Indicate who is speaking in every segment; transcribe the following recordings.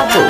Speaker 1: बाबू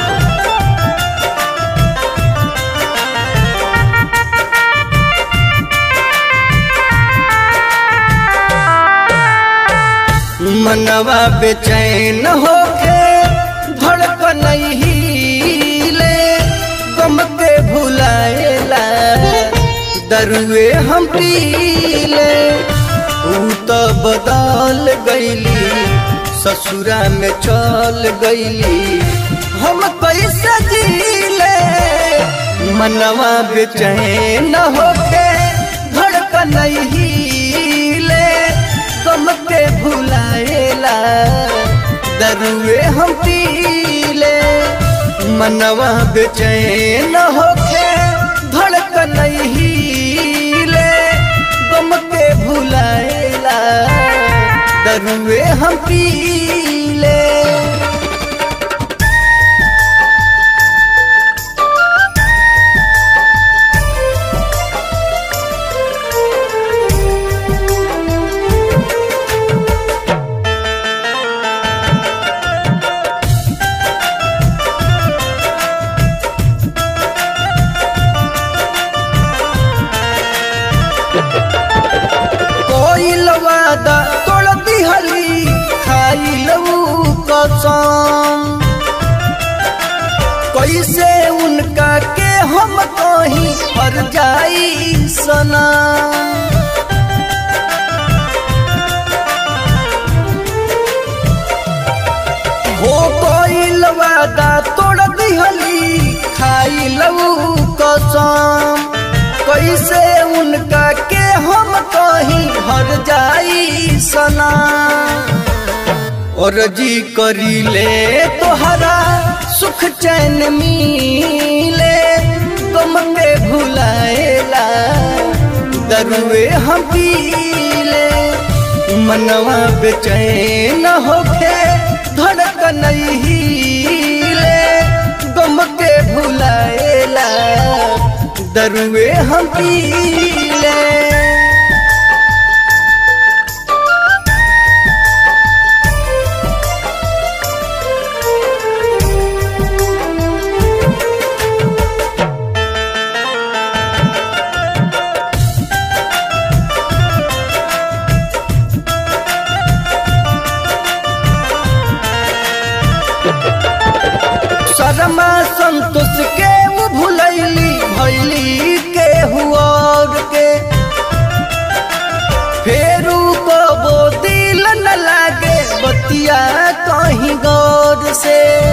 Speaker 1: मनवा बेचैन होके धड़कन हिले गम के भुलाएला दरुए हम पीले ऊ तो बदल गईली ससुरा में चल गईली हम कैसे जीले मनवा बेचैन होके धड़कन हिले गम के भुलाएला दरुए हम पीले मनवा बेचैन होके धड़कन हिले गम के भुलाएला दरुए हम पीले कोई वादा तोड़ दिहली खाई लऊ कसम कैसे उनका के हम कहीं पर जाई सना हो कोई वादा तोड़ दिहली खाई लऊ कसम कैसे उनका के हम कहीं हर जाई सना और जी करी ले तोहरा सुख चैन मिले तुम के भुलाएला दरुए हम पीले मनवा बेचैन होके धड़कन हिले गम के भुलाएला दरुए हम पीले शर्मा संतोष के वो भुलैली भैली के हुआर के फेरू को वो दिल न लागे बतिया कहीं गौर से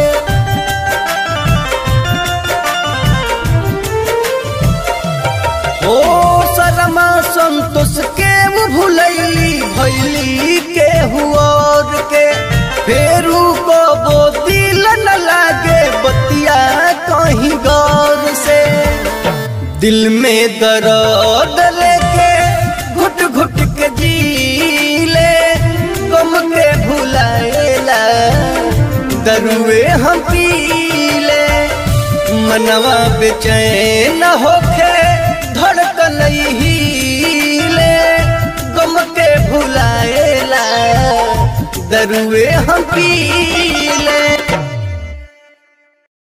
Speaker 1: ओ शर्मा संतोष के वो भुलैली भैली के हुआर के फेरू को वो दिल न लागे बतिया कहीं गौर से दिल में दर्द लेके घुट घुट के जीले गम के भुलाएला दरुए हम पीले मनवा बेचैन होके धड़कन हिले गम के भुलाएला दरुए हम पी